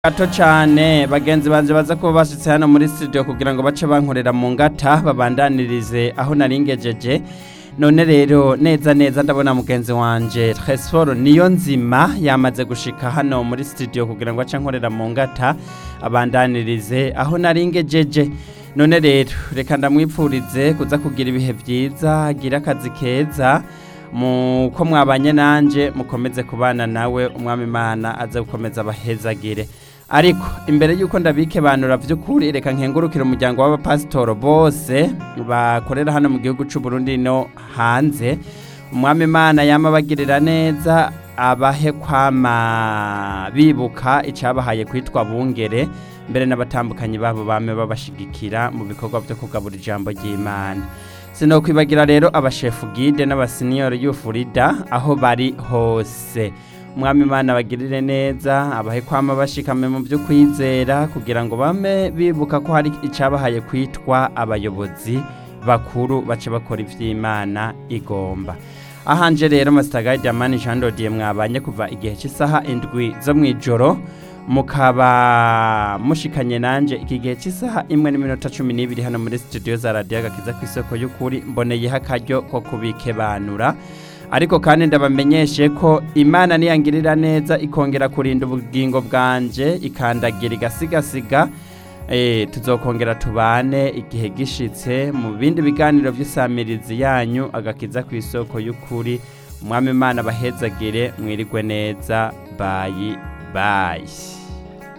gato cyane bagenzi banje baza kuba bashitse hano muri studio kugira ngo bace bankorera mu ngata babandanirize aho naringejeje none rero neza neza ndabona mugenzi wanje Tresfor niyo nzima yamaze gushika hano muri studio kugira ngo ace nkorera mu ngata abandanirize aho naringejeje none rero reka ndamwipfurize kuza kugira ibihe byiza agira akazi keza muko mwabanye nanje mukomeze kubana nawe umwami imana aze gukomeza abahezagire ariko imbere y'uko ndabike banura by'ukuri reka nkengurukire umuryango w'abapasitoro bose bakorera hano mu gihugu cy'u Burundi no hanze umwami imana yama abagirira neza abahe kwama bibuka icyabahaye kwitwa bungere mbere n'abatambukanyi babo bame babashigikira mu bikorwa byo kugabura ijambo ry'imana sinokwibagira rero abashefu gide n'abasiniyori y'ufurida aho bari hose umwami imana bagirire neza abahe kwama bashikame mu byo kwizera kugira ngo bame bibuka ko hari icyabahaye kwitwa abayobozi bakuru bace bakora iby'imana igomba ahanje rero masitaga jamani jean dodiye mwabanye kuva igihe cy'isaha indwi zo mu ijoro mukaba mushikanye nanje iki gihe cy'isaha imwe n'iminota cumi n'ibiri hano muri studio za radiyo agakiza ku isoko y'ukuri mboneyeho akaryo ko kubikebanura ariko kandi ndabamenyeshe ko imana niyangirira neza ikongera kurinda ubugingo bwanje ikandagira igasigasiga tuzokongera tubane igihe gishitse mu bindi biganiro by'isamirizi yanyu agakiza ku isoko y'ukuri umwami imana bahezagire mwirigwe neza bayi bayi